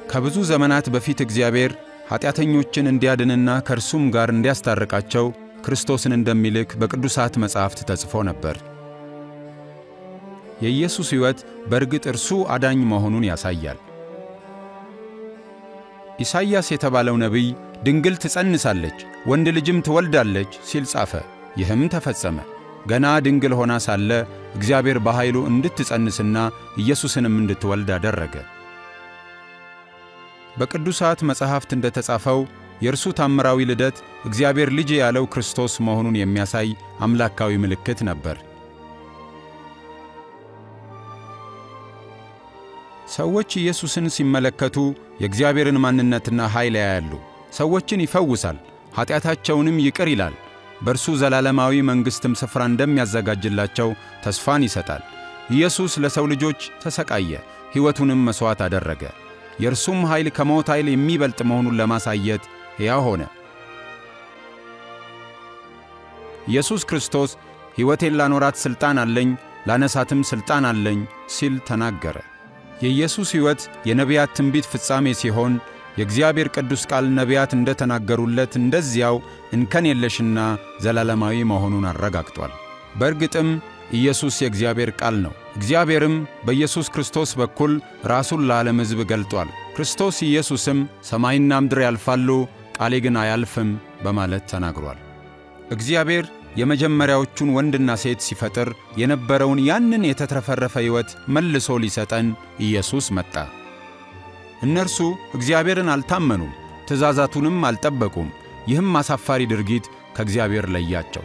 ከብዙ ዘመናት በፊት እግዚአብሔር ኀጢአተኞችን እንዲያድንና ከእርሱም ጋር እንዲያስታርቃቸው ክርስቶስን እንደሚልክ በቅዱሳት መጻሕፍት ተጽፎ ነበር። የኢየሱስ ሕይወት በእርግጥ እርሱ አዳኝ መሆኑን ያሳያል። ኢሳይያስ የተባለው ነቢይ ድንግል ትጸንሳለች፣ ወንድ ልጅም ትወልዳለች ሲል ጻፈ። ይህም ተፈጸመ። ገና ድንግል ሆና ሳለ እግዚአብሔር በኃይሉ እንድትጸንስና ኢየሱስንም እንድትወልድ አደረገ። በቅዱሳት መጻሕፍት እንደ ተጻፈው የእርሱ ታምራዊ ልደት እግዚአብሔር ልጅ ያለው ክርስቶስ መሆኑን የሚያሳይ አምላካዊ ምልክት ነበር። ሰዎች ኢየሱስን ሲመለከቱ የእግዚአብሔርን ማንነትና ኃይል ያያሉ። ሰዎችን ይፈውሳል፣ ኀጢአታቸውንም ይቅር ይላል። በእርሱ ዘላለማዊ መንግሥትም ስፍራ እንደሚያዘጋጅላቸው ተስፋን ይሰጣል። ኢየሱስ ለሰው ልጆች ተሰቃየ፣ ሕይወቱንም መሥዋዕት አደረገ። የእርሱም ኃይል ከሞት ኃይል የሚበልጥ መሆኑን ለማሳየት ሕያው ሆነ። ኢየሱስ ክርስቶስ ሕይወቴን ላኖራት ሥልጣን አለኝ፣ ላነሳትም ሥልጣን አለኝ ሲል ተናገረ። የኢየሱስ ሕይወት የነቢያት ትንቢት ፍጻሜ ሲሆን የእግዚአብሔር ቅዱስ ቃል ነቢያት እንደ ተናገሩለት እንደዚያው እንከን የለሽና ዘላለማዊ መሆኑን አረጋግጧል። በእርግጥም ኢየሱስ የእግዚአብሔር ቃል ነው። እግዚአብሔርም በኢየሱስ ክርስቶስ በኩል ራሱን ለዓለም ሕዝብ ገልጧል። ክርስቶስ ኢየሱስም ሰማይና ምድር ያልፋሉ፣ ቃሌ ግን አያልፍም በማለት ተናግሯል። እግዚአብሔር የመጀመሪያዎቹን ወንድና ሴት ሲፈጥር የነበረውን ያንን የተትረፈረፈ ሕይወት መልሶ ሊሰጠን ኢየሱስ መጣ። እነርሱ እግዚአብሔርን አልታመኑም፣ ትእዛዛቱንም አልጠበቁም። ይህም አሳፋሪ ድርጊት ከእግዚአብሔር ለያቸው።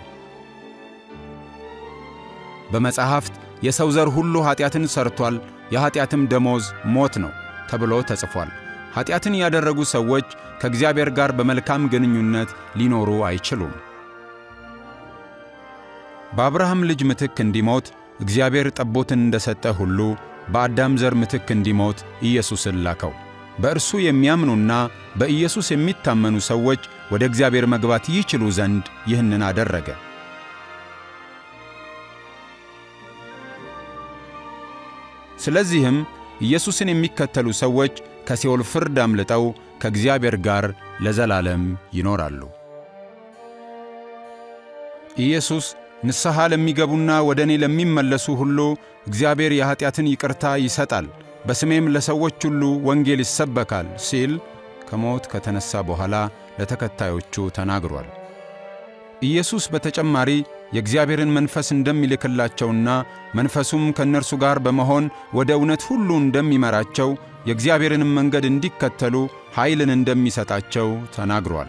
በመጻሕፍት የሰው ዘር ሁሉ ኀጢአትን ሠርቶአል፣ የኀጢአትም ደሞዝ ሞት ነው ተብሎ ተጽፏል። ኀጢአትን ያደረጉ ሰዎች ከእግዚአብሔር ጋር በመልካም ግንኙነት ሊኖሩ አይችሉም። በአብርሃም ልጅ ምትክ እንዲሞት እግዚአብሔር ጠቦትን እንደ ሰጠ ሁሉ በአዳም ዘር ምትክ እንዲሞት ኢየሱስን ላከው። በእርሱ የሚያምኑና በኢየሱስ የሚታመኑ ሰዎች ወደ እግዚአብሔር መግባት ይችሉ ዘንድ ይህንን አደረገ። ስለዚህም ኢየሱስን የሚከተሉ ሰዎች ከሲኦል ፍርድ አምልጠው ከእግዚአብሔር ጋር ለዘላለም ይኖራሉ። ኢየሱስ ንስሐ ለሚገቡና ወደ እኔ ለሚመለሱ ሁሉ እግዚአብሔር የኀጢአትን ይቅርታ ይሰጣል፣ በስሜም ለሰዎች ሁሉ ወንጌል ይሰበካል ሲል ከሞት ከተነሣ በኋላ ለተከታዮቹ ተናግሯል። ኢየሱስ በተጨማሪ የእግዚአብሔርን መንፈስ እንደሚልክላቸውና መንፈሱም ከእነርሱ ጋር በመሆን ወደ እውነት ሁሉ እንደሚመራቸው የእግዚአብሔርንም መንገድ እንዲከተሉ ኃይልን እንደሚሰጣቸው ተናግሯል።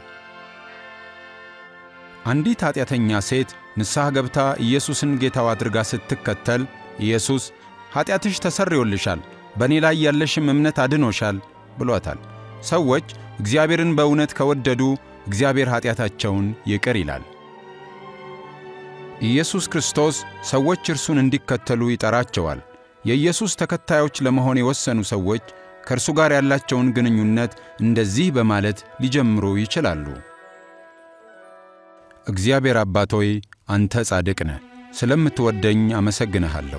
አንዲት ኀጢአተኛ ሴት ንስሐ ገብታ ኢየሱስን ጌታው አድርጋ ስትከተል ኢየሱስ ኀጢአትሽ ተሰርዮልሻል፣ በእኔ ላይ ያለሽም እምነት አድኖሻል ብሏታል። ሰዎች እግዚአብሔርን በእውነት ከወደዱ እግዚአብሔር ኀጢአታቸውን ይቅር ይላል። ኢየሱስ ክርስቶስ ሰዎች እርሱን እንዲከተሉ ይጠራቸዋል። የኢየሱስ ተከታዮች ለመሆን የወሰኑ ሰዎች ከእርሱ ጋር ያላቸውን ግንኙነት እንደዚህ በማለት ሊጀምሩ ይችላሉ። እግዚአብሔር አባት ሆይ አንተ ጻድቅ ነህ፣ ስለምትወደኝ አመሰግንሃለሁ።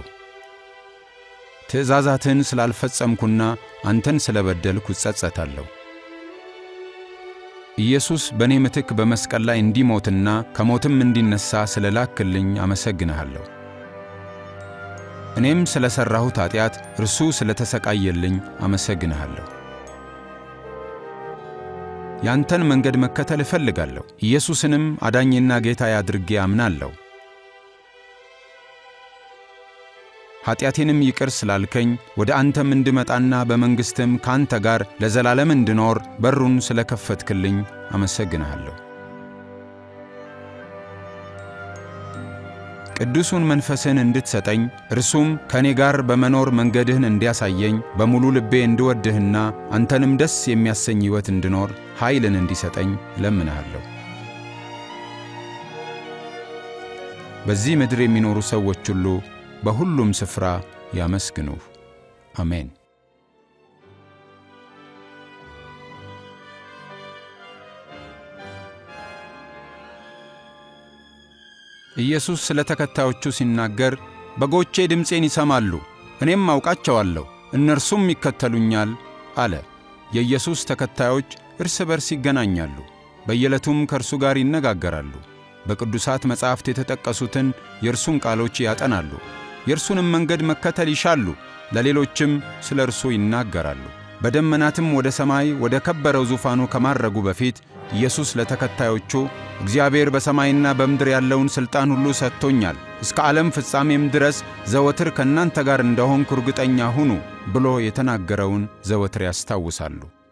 ትእዛዛትን ስላልፈጸምኩና አንተን ስለ በደልኩ እጸጸታለሁ። ኢየሱስ በእኔ ምትክ በመስቀል ላይ እንዲሞትና ከሞትም እንዲነሣ ስለ ላክልኝ አመሰግንሃለሁ። እኔም ስለ ሠራሁት ኀጢአት እርሱ ስለ ተሰቃየልኝ አመሰግንሃለሁ። ያንተን መንገድ መከተል እፈልጋለሁ። ኢየሱስንም አዳኝና ጌታዬ አድርጌ አምናለሁ። ኀጢአቴንም ይቅር ስላልከኝ ወደ አንተም እንድመጣና በመንግሥትም ከአንተ ጋር ለዘላለም እንድኖር በሩን ስለ ከፈትክልኝ አመሰግንሃለሁ። ቅዱሱን መንፈስህን እንድትሰጠኝ እርሱም ከእኔ ጋር በመኖር መንገድህን እንዲያሳየኝ በሙሉ ልቤ እንድወድህና አንተንም ደስ የሚያሰኝ ሕይወት እንድኖር ኃይልን እንዲሰጠኝ እለምንሃለሁ። በዚህ ምድር የሚኖሩ ሰዎች ሁሉ በሁሉም ስፍራ ያመስግኑህ። አሜን። ኢየሱስ ስለ ተከታዮቹ ሲናገር በጎቼ ድምፄን ይሰማሉ፣ እኔም አውቃቸዋለሁ፣ እነርሱም ይከተሉኛል አለ። የኢየሱስ ተከታዮች እርስ በርስ ይገናኛሉ፣ በየዕለቱም ከእርሱ ጋር ይነጋገራሉ። በቅዱሳት መጻሕፍት የተጠቀሱትን የእርሱን ቃሎች ያጠናሉ። የእርሱንም መንገድ መከተል ይሻሉ፣ ለሌሎችም ስለ እርሱ ይናገራሉ። በደመናትም ወደ ሰማይ ወደ ከበረው ዙፋኑ ከማረጉ በፊት ኢየሱስ ለተከታዮቹ እግዚአብሔር በሰማይና በምድር ያለውን ሥልጣን ሁሉ ሰጥቶኛል፣ እስከ ዓለም ፍጻሜም ድረስ ዘወትር ከእናንተ ጋር እንደሆንኩ እርግጠኛ ሁኑ ብሎ የተናገረውን ዘወትር ያስታውሳሉ።